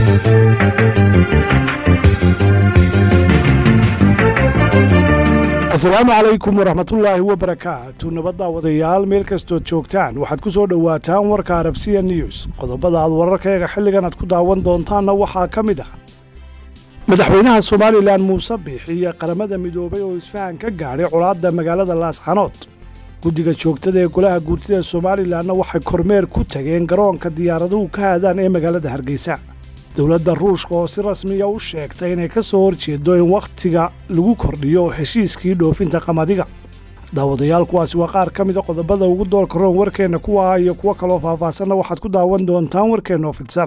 asalaamu calaykum waraxmatullaahi wabarakaatu nabadda wadayaal meel kastood joogtaan waxaad ku soo dhowaataan warka arabsiya news qodobada aad wararkayaga xilligan aad ku daawan doontaanna waxaa ka mid ah madaxweynaha somalilan muuse biix iyo qaramada midoobay oo isfahan ka gaadhay colaadda magaalada laasxanood guddiga joogtada ee golaha guurtida somalilanna waxay kormeer ku tageen garoonka diyaaraduhu ka haadaan ee magaalada hargeysa dowladda ruushka oo si rasmiya u sheegtay inay ka soo horjeedo in wakhtiga lagu kordhiyo heshiiskii dhoofinta qamadiga daawadayaal kuwaasi waa qaar ka mida qodobada ugu doorka roon warkeenna kuwa iyo kuwo kaloo faahfaahsanna waxaad ku daawan doontaan warkeenna oo fidsan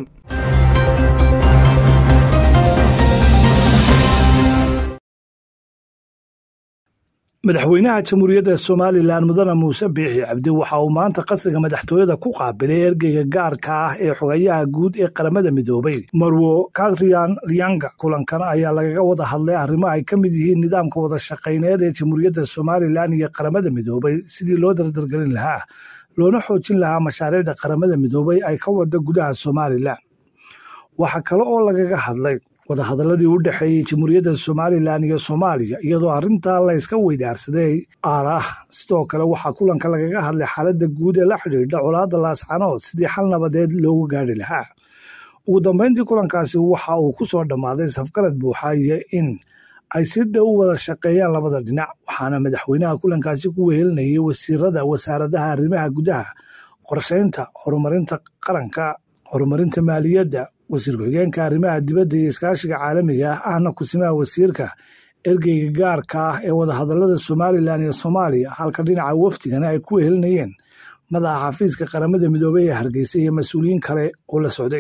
madaxweynaha jamhuuriyadda somalilan mudane muuse biixi cabdi waxa uu maanta qasriga madaxtooyada ku qaabilay ergeyga gaarka ah ee xogayaha guud ee qaramada midoobay marwo katrian ryanga kulankan ayaa lagaga wada hadlay arrimo ay ka mid yihiin nidaamka wada shaqayneed ee jamhuuriyadda somalilan iyo qaramada midoobay sidii loo dardargelin lahaa loona xoojin lahaa mashaariicda qaramada midoobay ay ka wada gudaha somalilan waxa kale oo lagaga hadlay wadahadaladii u dhexeeyey jamhuuriyadda somalilan iyo soomaaliya iyadoo arrintaa layska weydaarsaday aarah sidoo kale waxaa kulanka lagaga hadlay xaaladda guud ee la xidhiidha colaadda laascanood sidii xal nabadeed loogu gaadhi lahaa ugu dambayntii kulankaasi waxa uu ku soo dhammaaday safgarad buuxa iyo in ay si dhow wada shaqeeyaan labada dhinac waxaana madaxweynaha kulankaasi ku wehelinayay wasiirada wasaaradaha arrimaha gudaha qorshaynta horumarinta qaranka horumarinta maaliyadda wasiir ku-xigeenka arrimaha dibadda iyo iskaashiga caalamiga ah ahna kusimaha wasiirka ergeyga gaarka ah ee wadahadalada somalilan iyo soomaaliya halka dhinaca wafdigana ay ku wehelinayeen madaxa xafiiska qaramada midoobey ee hargeysa iyo mas-uuliyiin kale oo la socday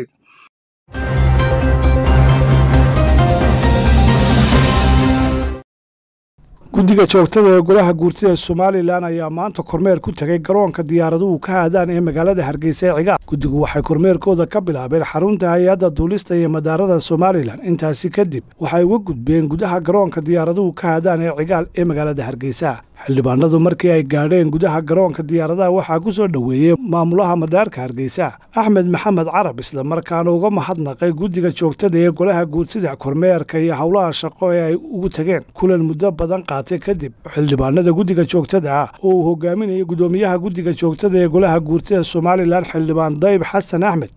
guddiga joogtada ee golaha guurtida somalilan ayaa maanta kormeer ku tegay garoonka diyaaraduhu ka haadaan ee magaalada hargeysa ee cigaal guddigu waxay kormeerkooda ka bilaabeen xarunta hay-adda duulista iyo madaarada somalilan intaasi kadib waxay uga gudbeen gudaha garoonka diyaaraduhu ka haadaan ee cigaal ee magaalada hargeysa xildhibaanadu markii ay gaadheen gudaha garoonka diyaaradaha waxaa ku soo dhoweeyey maamulaha madaarka hargeysa axmed maxamed carab isla markaana uga mahadnaqay guddiga joogtada ee golaha guurtida kormeerka iyo howlaha shaqo ee ay ugu tageen kulan muddo badan qaatay kadib xildhibaanada guddiga joogtada ah oo uu hogaaminayay guddoomiyaha guddiga joogtada ee golaha guurtida somalilan xildhibaan dayib xasan axmed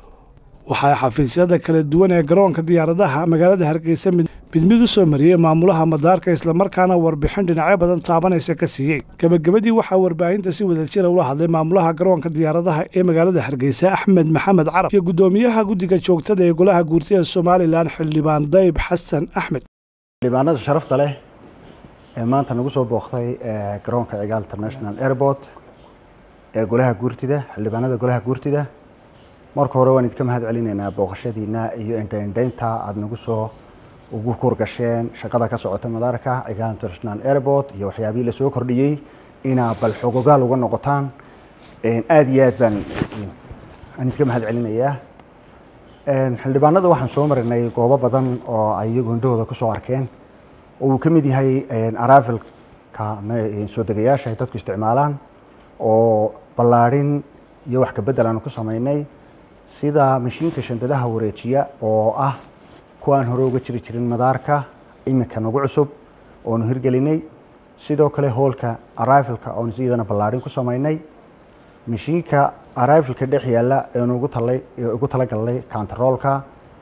waxaa xafiisyada kala duwan ee garoonka diyaaradaha magaalada hargeysa mid mid u soo mariyey maamulaha madaarka islamarkaana warbixin dhinacyo badan taabanaysa ka siiyey gebagabadii waxaa warbaahinta si wadajira ula hadlay maamulaha garoonka diyaaradaha ee magaalada hargeysa axmed maxamed carab iyo guddoomiyaha guddiga joogtada ee golaha guurtida somalilan xildhibaan dayib xasan axmed xildhibaanada sharafta leh ee maanta nagu soo booqday garoonka cigaal international airport ee golaha guurtida xildhibaanada golaha guurtida marka hore waan idinka mahad celinaynaa booqashadiina iyo indhaindhaynta aada nagu soo ugu kurgasheen shaqada ka socota madaarka cigaal international airport iyo waxyaabihii lasoo kordhiyey inaa bal xogogaal uga noqotaan aada iyo aad baan aan idinka mahad celinayaa xildhibaanada waxaan soo marinay goobo badan oo ay iyagu indhahooda kusoo arkeen oo uu ka mid yahay aravelka soo degayaasha ay dadku isticmaalaan oo ballaadhin iyo wax kabedel aanu ku sameynay sida mashiinka shandadaha wareejiya oo ah kuwaan hore uga jiri jirin madaarka iminka nagu cusub oonu hirgelinay sidoo kale hoolka arrivalka oonu iyadana ballaadhin ku sameynay mashiinka arrivalka dhex yaalla eenu ugu talay ugu talagalnay contaroolka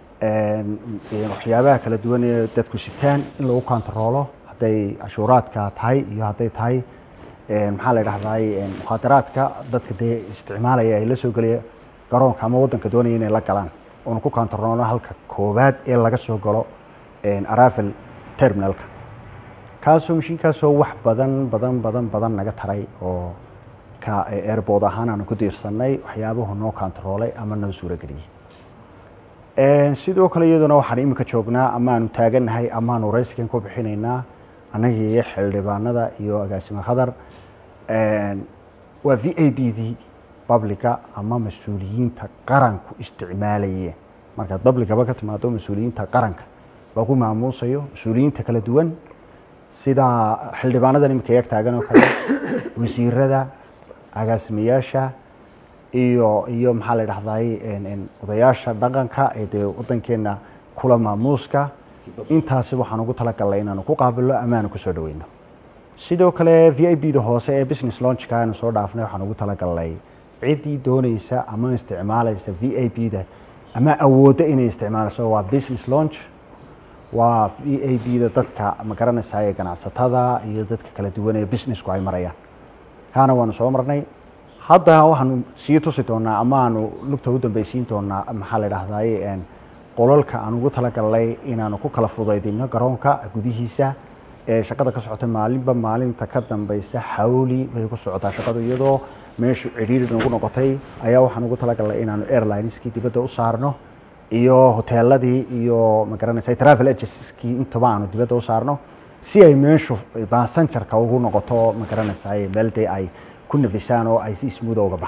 waxyaabaha kala duwan ee dadku sitaan in lagu contaroolo hadday cashuuraadka tahay iyo hadday tahay maxaa la dhahday mukhaadaraadka dadka dee isticmaalaya ay la soo gelaya garoonka ama waddanka doonaya inay la galaan oonu ku contaroolno halka koowaad ee laga soo galo aravel terminalka kaasoo mashiinkaasoo wax badan badan badan badan naga taray oo ka airbood ahaan aanu ku diirsanay waxyaabuhu noo contaroolay ama noo suurageliyey sidoo kale iyaduna waxaan iminka joognaa amaanu taagannahay amaanu raysikan ku bixinaynaa annagii iyo xildhibaanada iyo agaasime khadar waa v a b d babliga ama mas-uuliyiinta qaranku isticmaalayeen markaad babligaba ka timaado mas-uuliyiinta qaranka lagu maamuusayo mas-uuliyiinta kala duwan sida xildhibaanadan iminka yag taagan oo kale wasiirada agaasimayaasha iyo iyo maxaa la dhahday odayaasha dhaqanka ee dee wadankeena kula maamuuska intaasi waxaan ugu talagalnay inaanu ku qaabilno amaanu kusoo dhaweyno sidoo kale v i b da hoose ee business launchka aanu soo dhaafnay waxaan ugu talagalnay ciddii dooneysa ama isticmaalaysa v i b da ama awoodda inay isticmaalayso waa business launch waa v a b da dadka ma garanaysaa ee ganacsatada iyo dadka kala duwan ee businessku ay marayaan kaana waanu soo marnay hadda waxaanu sii tusi doonaa ama aanu lugta u dambeysiin doonaa maxaa la dhahdaye qolalka aan ugu talagalnay inaanu ku kala fudaydino garoonka gudihiisa ee shaqada ka socota maalinba maalinta ka dambeysa xawli bay ku socotaa shaqadu iyadoo meeshu cidhiiri nagu noqotay ayaa waxaan ugu talagalnay inaanu airlineskii dibadda u saarno iyo hoteeladii iyo magaranaysa travel agencyskii intaba aanu dibadda u saarno si ay meeshu basanjarka ugu noqoto magaranaysa meel dee ay ku nafisaan oo ay si smuuda uga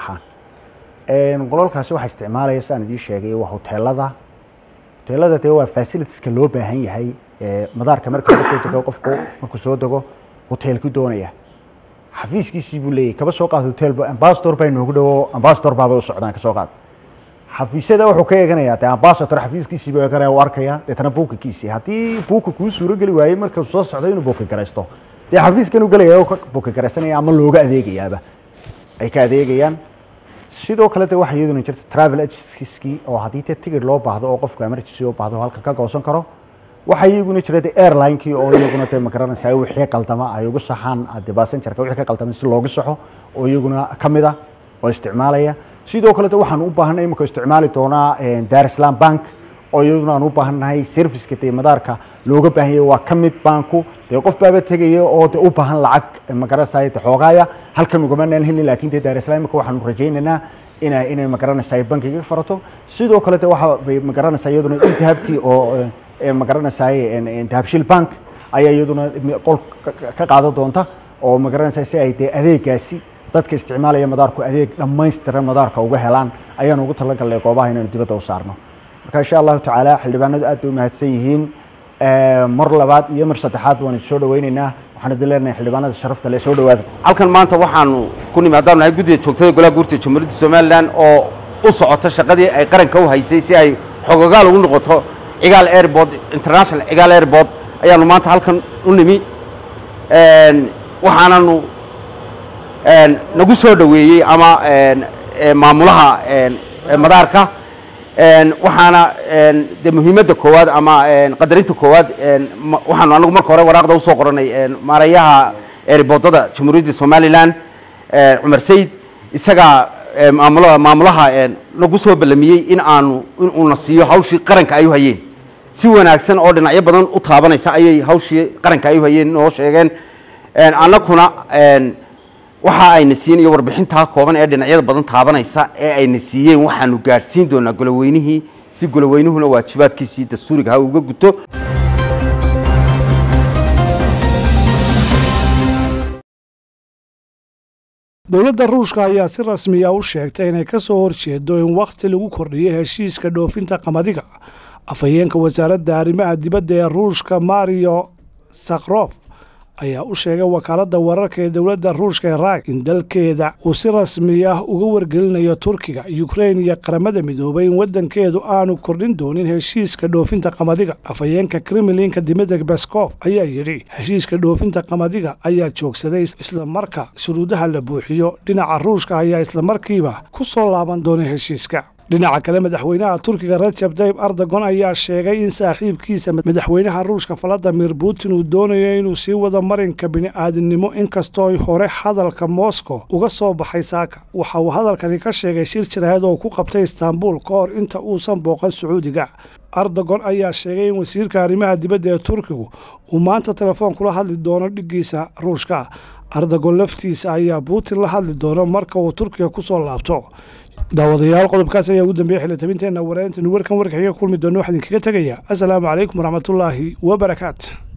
baxaan qolalkaasi waxaa isticmaalaya sidaan idiin sheegay waa hoteelada hoteelada dee waa facilitieska loo baahan yahay madaarka marka laga soo dego qofku markuu soo dego hoteelku doonaya xafiiskiisii buu leeyahy kaba soo qaad hotel ambasador baa inoogu dhawo ambasador baabay u socdaan kasoo qaad xafiisyada wuxuu ka eeganayaa dee ambasador xafiiskiisii buu eeganaya u arkaya deetana buukakiisii haddii buuka kuu suuro geli waayey markuu soo socdo inuu buuka garaysto dee xafiiskan u gelaya oo ka buuka garaysanaya ama looga adeegayaaba ay ka adeegayaan sidoo kale de waxaa iyaduna jirta travel agencyskii oo haddii te tigid loo baahdo oo qofku emergency u baahdo halka ka goosan karo waxaa iyaguna jira de airlinekii oo iyaguna de magaranaysa wixii qaldama ay ugu saxaan de basenjarka wixii ka qaldama si loogu saxo oo iyaguna kamid a oo isticmaalaya sidoo kale de waxaan u baahanay imika isticmaali doonaa dar islam bank oo iyaduna aan u baahannahay serviceka dee madaarka looga baahan yahay waa ka mid banku dee qof baaba tegaya oo de u baahan lacag magaranaysa de xoogaaya halkan ugamanaan helin lakin de dar islam imika waxaanu rajaynaynaa ina inay magaranaysa bankiga farato sidoo kale de waxa bay magaranaysa iyaduna intahabtii oo magaranaysaay dahabshil bank ayaa iyaduna qol ka qaadan doonta oo magaranaysa si ay dee adeegaasi dadka isticmaalaya madaarku adeeg dhammaystiran madaarka uga helaan ayaanu ugu talagalnay goobaha inaynu dibadda u saarno marka insha allahu tacaala xildhibaanadu aad bay u mahadsan yihiin mar labaad iyo mar saddexaad waan idin soo dhaweyneynaa waxaan idin leenahay xildhibaanada sharafta le soo dhawaada halkan maanta waxaanu ku nimi haddaan nahay guddiga joogtada golaha guurtida jamhuuriyadda somalilan oo u socota shaqadii ay qaranka u haysay si ay xogogaal ugu noqoto cigaal airport international cigaal airport ayaanu maanta halkan u nimi waxaananu nagu soo dhoweeyey ama maamulaha madaarka waxaana de muhiimadda koowaad ama qadarinta koowaad waxaanu anagu marka hore waraaqda usoo qoranay maarayaha airboodada jamhuuriyadda somalilan cumar sayid isagaa maamul maamulaha nagu soo ballamiyey in aanu in uuna siiyo hawshii qaranka ay u hayeen si wanaagsan oo dhinacyo badan u taabanaysa ayay hawshii qaranka ay u hayeen noo sheegeen annaguna waxa ayna siin iyo warbixintaa kooban ee dhinacyada badan taabanaysa ee ayna siiyeen waxaanu gaadhsiin doonaa goloweynihii si goloweynuhuna waajibaadkiisii dastuuriga ha uga guto dowladda ruushka ayaa si rasmiya u sheegtay inay ka soo horjeedo in wakhti lagu kordhiyo heshiiska dhoofinta qamadiga afhayeenka wasaaradda arrimaha dibadda ee ruushka mario sakrof ayaa u sheegay wakaaladda wararka ee dowladda ruushka ee raag in dalkeeda uu si rasmi ah uga wargelinayo turkiga ukrein iyo qaramada midoobay in waddankeedu aanu kordhin doonin heshiiska dhoofinta qamadiga afhayeenka kremlinka dimitri baskof ayaa yidhi heshiiska dhoofinta qamadiga ayaa joogsaday islamarka shuruudaha la buuxiyo dhinaca ruushka ayaa islamarkiiba ku soo laaban doona heshiiska dhinaca kale madaxweynaha turkiga rajab tayib ardogon ayaa sheegay in saaxiibkiisa madaxweynaha ruushka valadimir putin uu doonayo inuu sii wado marinka bini'aadinimo inkastoo hore hadalka moscow uga soo baxay saaka waxa uu hadalkani ka sheegay shir jiraahad oo ku qabtay istaanbul ka hor inta uusan booqan sacuudiga ardogon ayaa sheegay in wasiirka arrimaha dibadda ee turkigu uu maanta telefoon kula hadli doono dhiggiisa ruushka ardogon laftiisa ayaa putin la hadli doono marka uu turkiga ku soo laabto daawadayaal qodobkaas ayaa ugu dambeeyay xilitabinteenna wareentanu warkan warka xiga kulmi doono waxaan idinkaga tegaya asalaamu calaykum waraxmatullaahi wabarakaatu